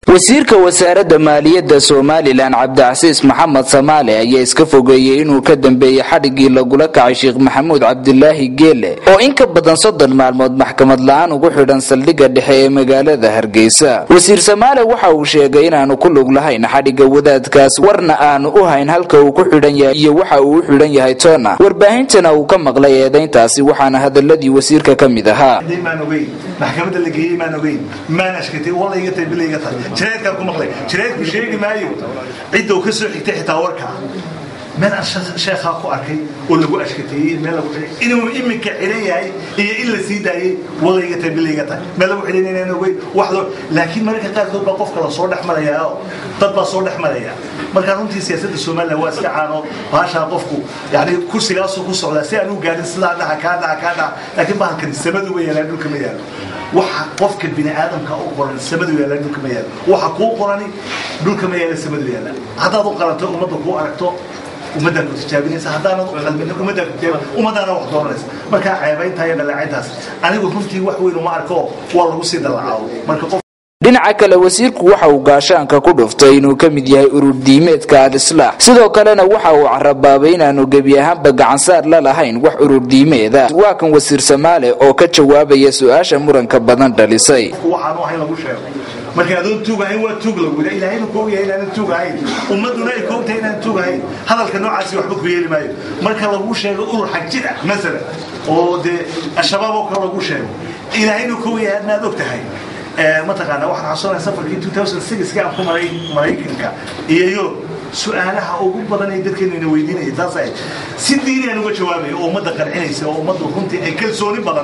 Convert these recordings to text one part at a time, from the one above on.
wasiirka wasaaradda maaliyadda somalilan cabdicasiis maxamed samaale ayaa iska fogeeyey inuu ka dambeeyey xadhiggii lagula kacay sheekh maxamuud cabdilaahi geele oo in ka badan soddon maalmood maxkamad la-aan ugu xidhan saldhigga dhexe ee magaalada hargeysa wasiir samaale waxa uu sheegay inaanu ku lug lahayn xadhigga wadaadkaas warna aanu u hayn halka uu ku xidhan yahay iyo waxa uu u xidhan yahay toona warbaahintana uu ka maqlay eedayntaasi waxaana hadaladii wasiirka ka mid ahaa maan ogeyn maxkamadda la geeyey maan ogeyn maan ashkatay walla iga tahay bila iga tahay jireedkaan ku maqlay jireedku sheegi maayo cidda uu ka soo xigtay xitaa warkaa meel aan sheekhaa ku arkay oo lagu ashkateeyey meel lagu xidhay inuu iminka xiran yahay iyo in la sii daayey walla iga tahay bila iga tahay meel lagu xidhan inaan ogeyn wax loo laakiin mararka qaarkood baa qofka la soo dhex marayaa oo dad baa soo dhex maraya markaa runtii siyaasadda somalilan waa iska caano baashaa qofku yani kursigaasuu ku socdaa si aan u gaadhin sidaa dhaca kaa dhaca kaa dhaca laakiin bahalkan samadu ma yaalaan dhulka ma yaalo waxa qofka bini aadamka u qoran samadu yaalaan dhulka ma yaalo waxa kuu qorani dhulka ma yaala samadu yaala haddaad u qalanto ummadda kuu aragto ummaddaa ku tijaabinaysa haddaanad u qalmin ummaddaa ku tijaab ummadaana wax dooranaysa markaa ceebayntaa iyo dhaleecayntaas anigu runtii wax weyn uma arko waa lagu sii dalacaabo marka qof dhinaca kale wasiirku waxa uu gaashaanka ku dhuftay inuu ka mid yahay ururdiimeedka al-islaax sidoo kalena waxa uu carabaabay inaanu gebi ahaanba gacansaar la lahayn wax ururdiimeeda waa kan wasiir samaale oo ka jawaabaya su-aasha muranka badan dhalisay waxaanu ahayn lagu sheego marka adoon tuugahayn waa tuug lagu yidha ilaahayna ku ogyahay inaanan tuugahayn ummadduna ay ku ogtahay inaanan tuugahayn hadalka noocaasi waxba ku yeeli maayo marka lagu sheego urur xag jir ah masalan oo dee al-shabaab oo kale lagu sheego ilaahayna ku ogyahay adnaad og tahay mataqaana waxaan xasuunaya safarkii 2006 aan ku maray maraykanka iyo yurub su-aalaha ugu badan ay dadkeenu ina weydiinaya taas ay si diini aan uga jawaabayo oo ummadda qancinaysa oo ummadda runtii ay kalsooni badan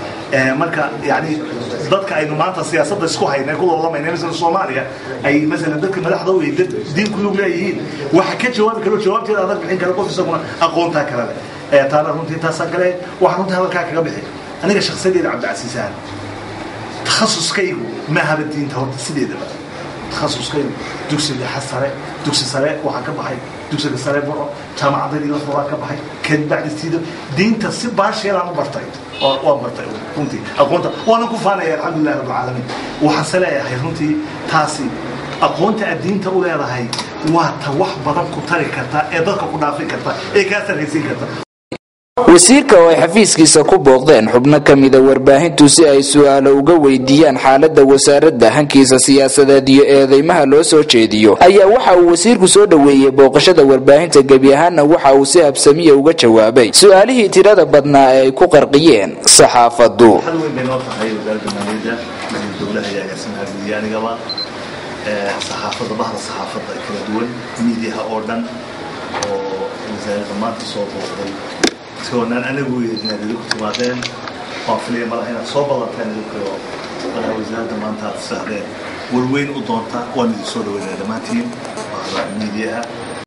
marka yani dadka aynu maanta siyaasadda isku haynay ku loolamayna masala soomaaliya ay masalan dadka madaxda u dad diin ku lug leeyihiin waxa ka jawaabi karo jawaabteeda adag bixin kara qof isaguna aqoontaa kale leh taana runtii taasaa kale waxaan runtii hadalkaa kaga bixi aniga shakhsiyadeeda cabdicasiis ahan takhasuskaygu ma ahaba diinta horta sideedaba takhasuskaygu dugsiga sare dugsi sare waxaa ka baxay dugsiga sare buro jaamacadadii la furaa ka baxay kan bacdi siida diinta si baasheelaan u bartay waan bartay runtii aqoonta waanan ku faanaya alxamdulilah rabbilcaalamiin waxaanse leeyahay runtii taasi aqoonta aad diinta u leedahay waa ta wax badan ku tari karta ee dadka ku dhaafin karta ee kaa sarraysiin karta wasiirka oo ay xafiiskiisa ku booqdeen xubno ka mida warbaahintu si ay su-aalo uga weydiiyaan xaaladda wasaaradda hankiisa siyaasadeed iyo eedeymaha loo soo jeediyo ayaa waxa uu wasiirku soo dhoweeyey booqashada warbaahinta gebi ahaanna waxa uu si habsamiya uga jawaabay su-aalihii tirada badnaa ee ay ku qarqiyeen saxaafaddu saxaafadda bahda saxaafadda kala duwan miidiyaha oo dhan oo wasaaradda maanta soo booqday soonaan anagu inaad idinku timaadeen waan filaya malaha inaad soo ballanteen idinkaoo malaha wasaaradda maanta aad sahdeen warweyn u doonta waan idin soo dhaweynaya dhammaantiin bahda miidiyaha